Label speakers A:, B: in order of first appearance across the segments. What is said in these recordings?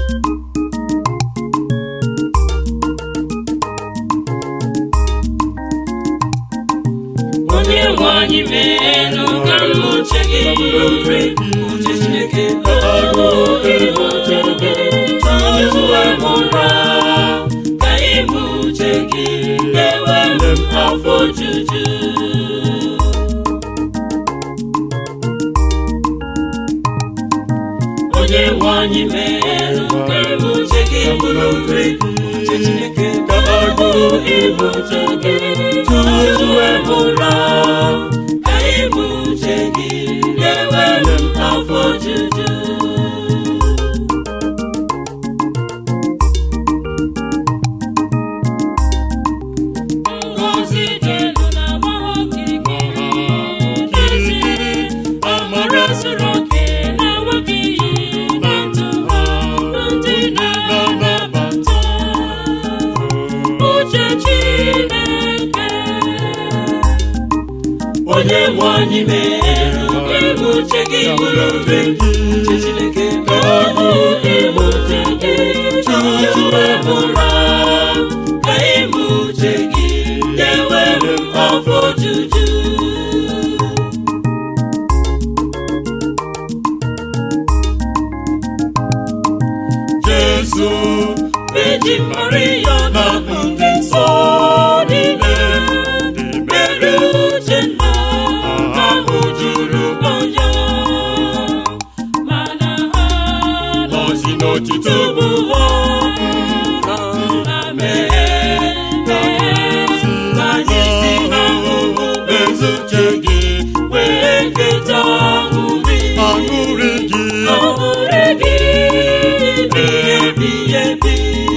A: onye nwe anyị meenụ ka m uche gị ure uche chineke ọrụ ịhụ uche gị tutu amụra ka ịbụ uche gị na-enwe m afọ ojuju onye nwe anyị meenụ ka ịbụ uche gị bụrụ ure uche chineke ọrụ ịhụ uche gị tutu amụra ka ịbụ uche gị na-enwe m afọ ojuju Ngọzi dị elu na-agbagho okirikiri n'ezie, amara zuru oke na-enweghị iyi na ndụ ha ndị na-anabata uche Chineke. Onye nwe anyị mere ịbụ uche gị bụrụ ube uche Chineke ka ọ bụ ịbụ uche gị tutu ebụra ka ịbụ uche gị na-enwere m afọ ojuju Jesu Eji Maria na ndị nsọ niile mere uche nna ahụ juru anya mana ha nọzi n'otito bụ ha na mee ka anyị si n'ahụhụ ezuche gị wee keta aṅụrị
B: aṅụrị gị
A: aṅụrị gị ebi ebi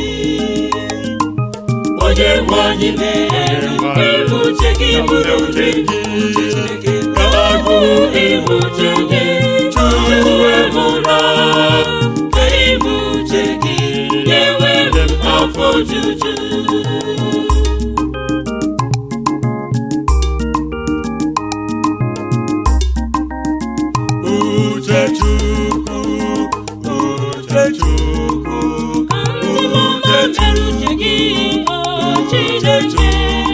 A: onye nwe anyị mere ịbụ uche gị bụrụ uche gị uche Chineke ka ọ bụ ịbụ uche gị tutu emụra ka ịbụ uche gị na-enwere m afọ ojuju
B: uche Chukwu uche Chukwu
A: Ndị mmadụ mere uche gị o Chineke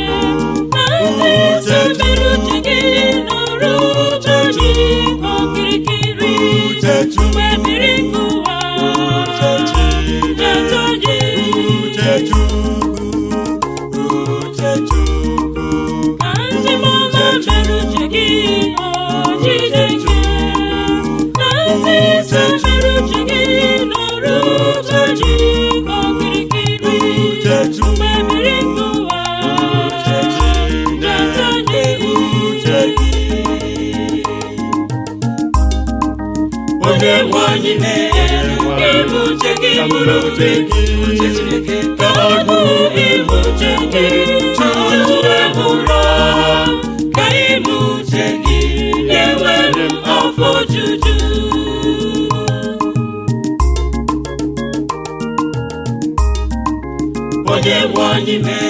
A: Ndị mere uche gị nụrụ uche gị okirikiri
B: uche Chukwu
A: mgbe mmiri nke ụwa
B: uche
A: na-eto gị
B: uche Chukwu uche Chukwu
A: ka ndị mmadụ mere uche gị o Chineke na ndị isi mere uche gị nụrụ uche gị okirikiri
B: uche Chukwu
A: mgbe mmiri nke ụwa na-eto gị
B: uche gị
A: onye nwe anyị mere ịbụ uche gị bụrụ uche gị uche Chineke ka ọ bụ ịbụ uche gị tutu ebụra ka ịbụ uche gị na-enwere m afọ ojuju onye nwe anyị mere